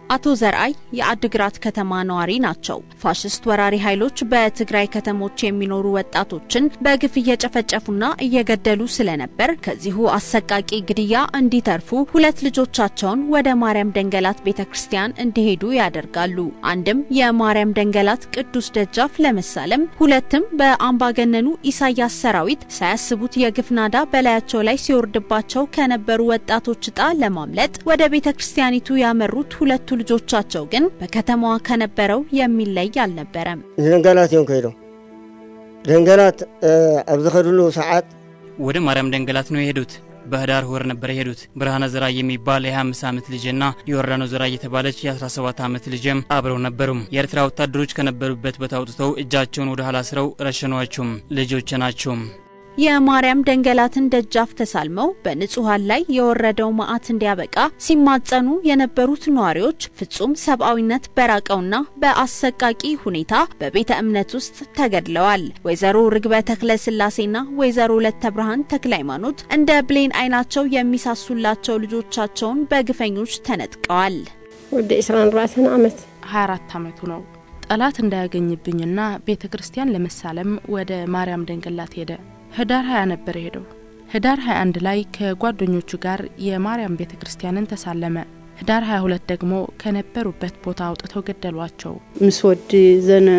አቶ ዘርአይ የአድግራት ከተማ ነዋሪ ናቸው። ፋሽስት ወራሪ ኃይሎች በትግራይ ከተሞች የሚኖሩ ወጣቶችን በግፍ እየጨፈጨፉና እየገደሉ ስለነበር ከዚሁ አሰቃቂ ግድያ እንዲተርፉ ሁለት ልጆቻቸውን ወደ ማርያም ደንገላት ቤተ ክርስቲያን እንዲሄዱ ያደርጋሉ። አንድም የማርያም ደንገላት ቅዱስ ደጃፍ ለመሳለም፣ ሁለትም በአምባገነኑ ኢሳያስ ሰራዊት ሳያስቡት የግፍ ናዳ በላያቸው ላይ ሲወርድባቸው ከነበሩ ወጣቶች ዕጣ ለማምለጥ ወደ ቤተ ክርስቲያኒቱ ያመሩት ሁለቱ ልጆቻቸው ግን በከተማዋ ከነበረው የሚለይ አልነበረም። ደንገላት እዮም ከይዶም ደንገላት ኣብ ዝኸድሉ ሰዓት ወደ ማርያም ደንገላት ነው የሄዱት። በህዳር ወር ነበር የሄዱት። ብርሃነ ዘራ የሚባል የ25 ዓመት ልጅና የወርዳኖ ዘራ የተባለች የ17 ዓመት ልጅም አብረው ነበሩም። የኤርትራ ወታደሮች ከነበሩበት ቦታ አውጥተው እጃቸውን ወደ ኋላ ስረው ረሸኗቸውም። ልጆች ናቸውም። የማርያም ደንገላትን ደጃፍ ተሳልመው በንጹሃን ላይ የወረደው መዓት እንዲያበቃ ሲማጸኑ የነበሩት ነዋሪዎች ፍጹም ሰብአዊነት በራቀውና በአሰቃቂ ሁኔታ በቤተ እምነት ውስጥ ተገድለዋል። ወይዘሮ ርግበ ተክለ ስላሴና ወይዘሮ ለተ ብርሃን ተክለ ሃይማኖት እንደ ብሌን አይናቸው የሚሳሱላቸው ልጆቻቸውን በግፈኞች ተነጥቀዋል። ወደ 24 ዓመት 24 ዓመቱ ነው። ጠላት እንዳያገኝብኝና ቤተ ክርስቲያን ለመሳለም ወደ ማርያም ደንገላት ሄደ። ህዳር 20 ነበር የሄደው። ህዳር 21 ላይ ከጓደኞቹ ጋር የማርያም ቤተ ክርስቲያንን ተሳለመ። ህዳር 22 ደግሞ ከነበሩበት ቦታ አውጥተው ገደሏቸው። ምስ ወዲ ዘነ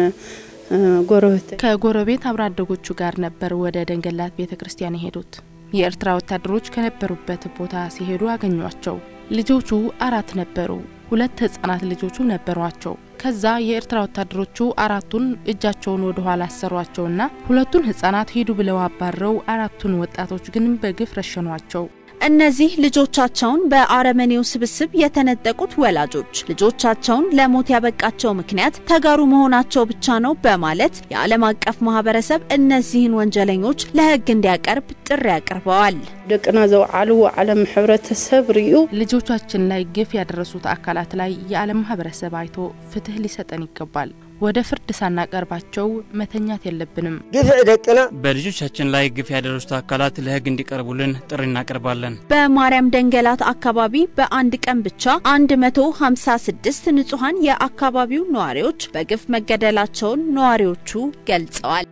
ጎረቤት ከጎረቤት አብረ አደጎቹ ጋር ነበር ወደ ደንገላት ቤተ ክርስቲያን የሄዱት። የኤርትራ ወታደሮች ከነበሩበት ቦታ ሲሄዱ አገኟቸው። ልጆቹ አራት ነበሩ። ሁለት ህጻናት ልጆቹ ነበሯቸው። ከዛ የኤርትራ ወታደሮቹ አራቱን እጃቸውን ወደ ኋላ አሰሯቸውና ሁለቱን ህጻናት ሂዱ ብለው አባረው አራቱን ወጣቶች ግን በግፍ ረሸኗቸው። እነዚህ ልጆቻቸውን በአረመኔው ስብስብ የተነጠቁት ወላጆች ልጆቻቸውን ለሞት ያበቃቸው ምክንያት ተጋሩ መሆናቸው ብቻ ነው በማለት የዓለም አቀፍ ማህበረሰብ እነዚህን ወንጀለኞች ለህግ እንዲያቀርብ ጥሪ አቅርበዋል። ደቅና ዘውዓልዎ ዓለም ሕብረተሰብ ርዩ ልጆቻችን ላይ ግፍ ያደረሱት አካላት ላይ የዓለም ማህበረሰብ አይቶ ፍትህ ሊሰጠን ይገባል። ወደ ፍርድ ሳናቀርባቸው መተኛት የለብንም። ግፍዕ ደቅና በልጆቻችን ላይ ግፍ ያደረሱት አካላት ለህግ እንዲቀርቡልን ጥሪ እናቀርባለን። በማርያም ደንገላት አካባቢ በአንድ ቀን ብቻ 156 ንጹሐን የአካባቢው ነዋሪዎች በግፍ መገደላቸውን ነዋሪዎቹ ገልጸዋል።